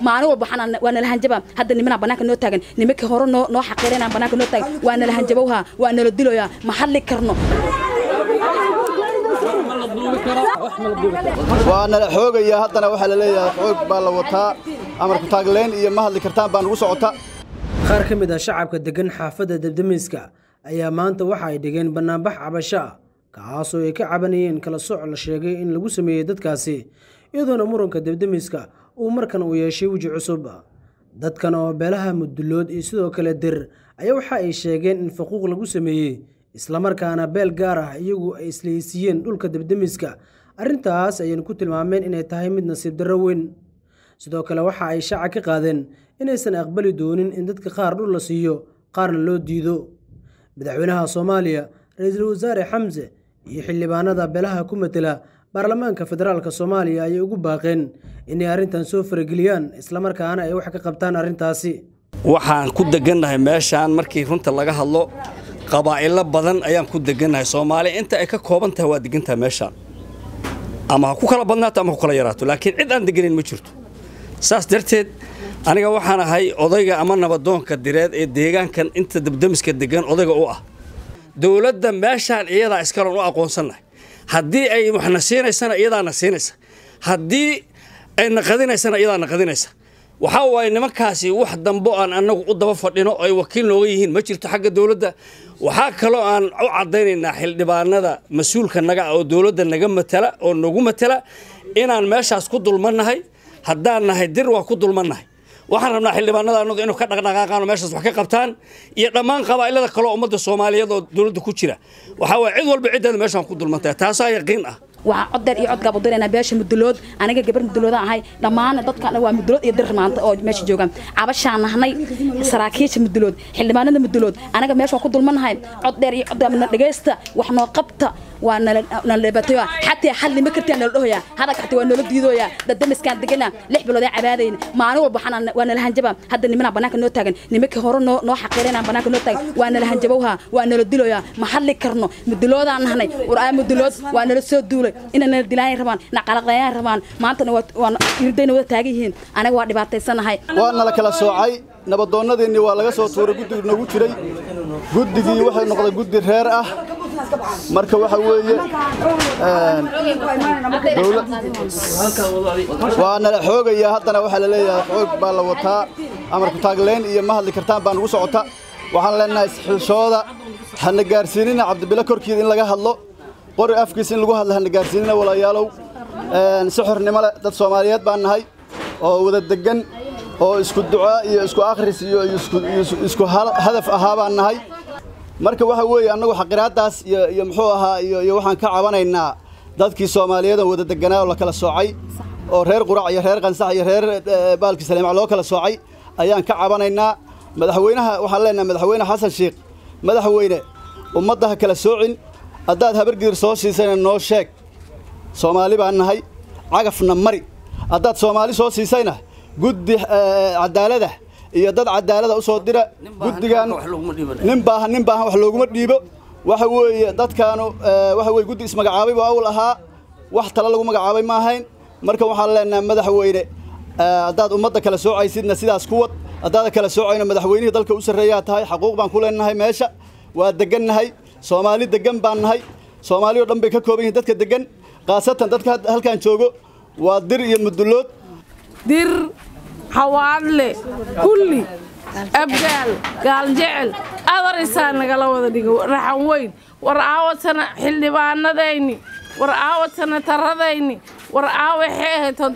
maalin walba waxaan waa nala hanjaba hadda nimanaa banaanka noo taagan nimankii hore noo noo xaqiirinaa banaanka noo taagan waa nala hanjabowha waa nala diloyaa ma hadli karno waa nala xoogaya haddana waxaa la leeyahay xoog baa la wataa amarku taagleen iyo ma hadli kartaan baa nugu socota qaar ka mid ah shacabka deggan xaafadda debdemiska ayaa maanta waxa ay dhigeen bannaanbax cabasho ah kaasoo ay ka cabanayeen kala sooc la sheegay in lagu sameeyey dadkaasi iyadoona muranka debdemiska uu markan uu yeeshay weji cusub dadkan oo beelaha mudulood iyo sidoo kale dir ayaa waxa ay sheegeen in faquuq lagu sameeyey islamarkaana beel gaar ah iyagu ay islahaysiiyeen dhulka debdemiska arrintaas ayayna ku tilmaameen inay tahay mid nasiib darro weyn sidoo kale waxa ay shaaca ka qaadeen inaysan aqbali doonin in dadka qaar dhul la siiyo qaarna loo diido madaxweynaha soomaaliya ra-iisul wasaare xamse iyo xildhibaanada beelaha ku matela baarlamaanka federaalk soomaaliya ayay ugu baaqeen inay arrintan soo farageliyaan islamarkaana ay wax ka qabtaan arrintaasi waxaan ku degannahay meeshaan markii runta laga hadlo qabaa'ilo badan ayaan ku degannahay soomaaliya inta ay ka kooban tahay waa degantahay meeshaan ama ha ku kala badnaato ama ha ku kala yaraato laakiin cid aan deganin ma jirto saas darteed aniga waxaan ahay odayga ama nabadoonka direed ee deegaankan inta dabdamiska degan odayga u ah dowladda meeshaan iyadaa iskaloon u aqoonsannahay haddii ay waxna siinaysana iyadaana siinaysa haddii ay naqadinaysana iyadaa naqadinaysa waxaa waaye nimankaasi wax dambo aan annagu u daba fadhino ay wakiil nooga yihiin ma jirto xagga dowladda waxaa kaloo aan u caddaynaynaa xildhibaanada mas-uulka naga ah oo dowladda naga matala oo nagu matala inaan meeshaas ku dulmannahay haddaan nahay dir waa ku dulmannahay waxaan rabnaa xildhibaanada annagu inuu ka dhaqdhaqaaqaan oo meeshaas wax ka qabtaan iyo dhammaan qabaa'ilada kaloo ummadda soomaaliyeed oo dowladda ku jira waxaa waaye cid walba ciddeeda meeshaan ku dulmantahay taasaa yaqiin ah waxaa coddeer iyo codgaab u diraynaa beesha mudulood aniga gabar muduloodaan ahay dhammaan dadkan waa mudulood iyo dir maanta oo meesha joogaan cabashaan nahnay saraakiisha mudulood xildhibaanada mudulood anaga meesha waa ku dulmanahay coddeer iyo codgaab na dhegaysta wax noo qabta waa nala dhibaatayo xataa xalli ma kartaa nala dhahoyaa hadalka xataa waa noola diidooyaa dadamiskaan degana lix bilood ee cabaadayna maalin walba waxaan waa nala hanjaba hadda nimanaa banaanka noo taagan nimankii hore noo noo xaqiirinaa banaanka noo taagan waa nala hanjabowha waa nala diloyaa ma hadli karno muduloodaan nahnay waraa mudulood waa nala soo duulay inay nala dilaayaan rabaan na qalaqlayaan rabaan maantana waa irdayna wada taagan yihiin anaga waa dhibaataysanahay waa nala kala soocay nabadoonnadiinni waa laga soo tuuray guddigu nagu jiray guddigii waxay noqday guddi reer ah marka waxa weeye waa nala xoogaya haddana waxaa la leeyahay xoog baa la wataa amarku taagleen iyo ma hadli kartaan baa nugu socota waxaan leenahay isxilshooda hana gaarsiinina cabdibilo korkiida in laga hadlo qori afkiisa in lagu hadlo hana gaarsiinina walaalayaalow si xornimo leh dad soomaaliyeed baan nahay oo wada deggan oo isku ducaa iyo isku akhris iyo isku hadaf ahaa baan nahay marka waxa weeye annagu xaqiraaddaas iyo muxuu ahaa iyo waxaan ka cabanaynaa dadkii soomaaliyeed oo wada deganaa oo la kala soocay oo reer qurac iyo reer qansax iyo reer baalki saleemac loo kala soocay ayaan ka cabanaynaa madaxweynaha waxaan leenahay madaxweyne xasan sheekh madaxweyne ummadda ha kala soocin haddaad habargidir soo siisayna noo sheeg soomaali baan nahay cagafna mari haddaad soomaali soo siisayna guddi cadaalada iyo dad cadaalada u soo dira guddigan nin baahan nin baahan wax looguma dhiibo waxa weeye dadkaanu waxa weye guddi ismagacaabay buu awl ahaa wax tale lagu magacaabay ma ahayn marka waxaan leenahay madaxweyne haddaad ummadda kala soocaysidna sidaas ku wad haddaada kala soocayno madaxweynihii dalka u sarreeyaa tahay xaquuq baan ku leenahay meesha waa degannahay soomaali degan baan nahay soomaali oo dhan bay ka kooban yihiin dadka degan khaasatan dadka halkan joogo waa dir iyo mudulood dir xawaadle kulli abgaal gaaljecel adarisaa nagala wada dhigo raxan weyn war aawadsana xildhibaanadayni war aawadsana taradayni war aawa xeehetod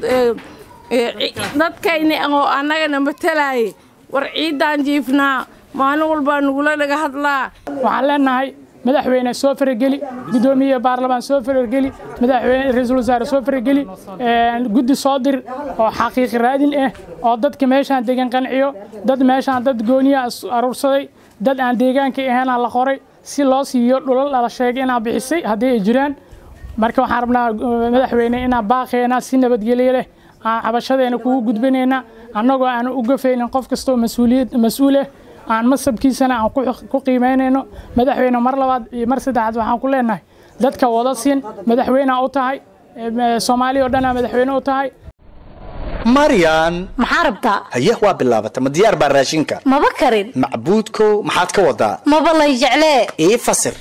dadkayni oo annagana matalaaye war ciiddaan jiifnaa maalin walbaa nugula dhaga hadlaa waxaan leenahay madaxweyne soo farageli gudoomiye baarlamaan soo farageli madaxweyne ra-iisul wasaare soo farageli guddi soo dir oo xaqiiqi raadin ah oo dadka meeshaan degan qanciyo dad meeshaan dad gooniya aruursaday dad aan deegaanka ahaynaa la qoray si loo siiyo dhulal la sheegay inaa bixisay haddii ay jiraan marka waxaan rabnaa madaxweyne inaan baaqeena si nabadgelyo leh aan cabashadeena kugu gudbinayna annagoo aan u gafaynin qof kastoo mas-uuliyad mas-uul ah aan masabkiisana aan ku qiimaynayno madaxweyne mar labaad iyo mar saddexaad waxaan ku leenahay dadka wada siin madaxweynea u tahay soomaaliya o dhanaa madaxweyne u tahay maryan maxaa rabtaa haye waa bilaabata ma diyaar baa raashinka maba karin macbuudkow maxaad ka wadaa maba lay jeclee ii fasir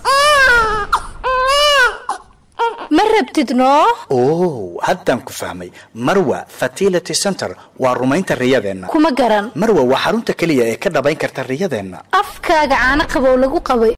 ma rabtid noo oo haddaan ku fahmay marwa fertility center waa rumaynta riyadeenna kuma garan marwa waa xarunta keliya ee ka dhabayn karta riyadeenna afkaaga caano qabow lagu qabay